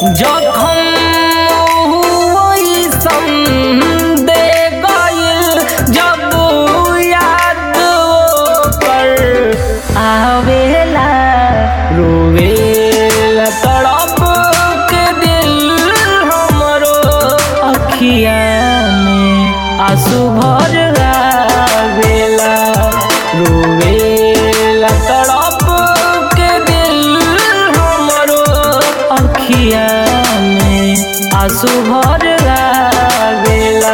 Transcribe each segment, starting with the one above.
जखम वैसन दे गइल जब याद कर आवेला रोवेला तड़प के दिल हमरो अखिया में आंसू भर आवेला रोवेला तड़प के दिल हमरो अखिया में आंसू भर आवेला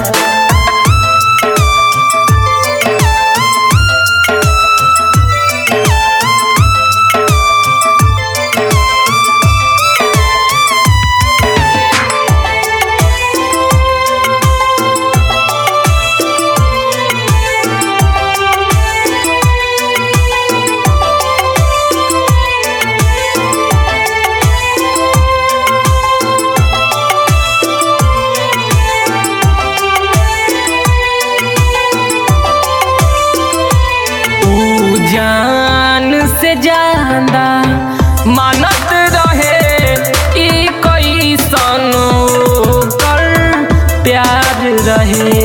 ऊ जान से ज्यादा मानत रहे ई कैसन कर प्यार रहे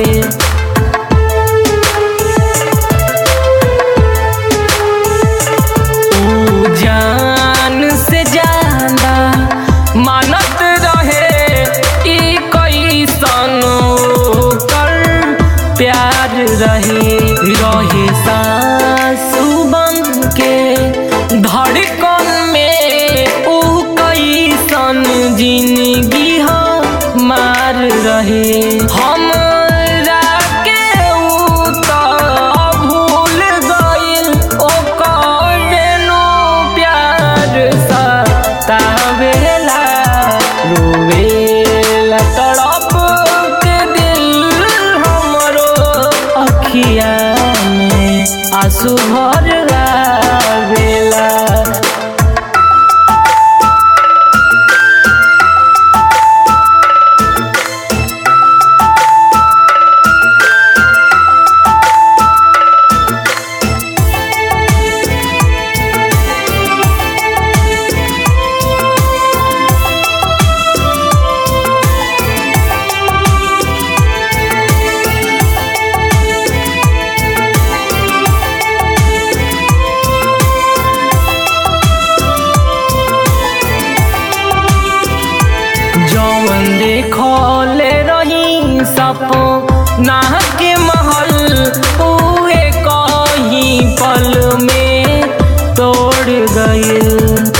ऊ जान से ज्यादा मानत रहे ई कैसन कर प्यार रहे रहे सासु बन के धड़कन में ऊ कैसन जिंदगी हो मार रहे हमरा के ऊ त भूल गइल ओकर नो प्यार सतावेला रोवेला तड़प के दिल हमरो अखिया में आंसू भर आवेला जौन देखले रही सपना के महल उहे कहीं पल में तोड़ गइल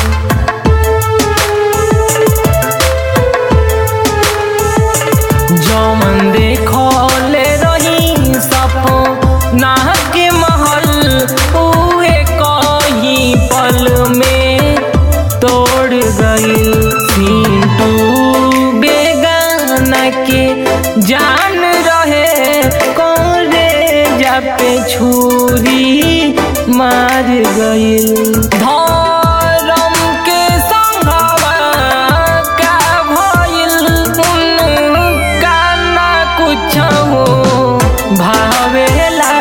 जौन देखले रही सपना के महल उहे कहीं पल में तोड़ गइल पिंटू बेगाना के जान रहे कोरे पे छुरी मार गइल धर्म के संघवा का भइल उनका ना कुछ हो भावेला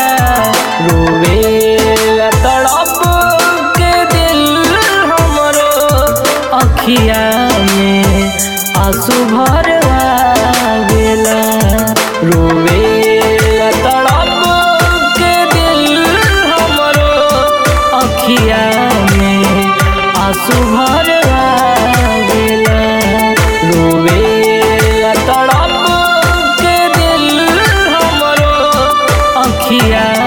रोवेला तड़प के दिल हमरो अखिया में आंसू भर आवेला रोवेला तड़प के दिल हमरो अखिया में आंसू भर आवेला रोवेला तड़प के दिल हमरो अखिया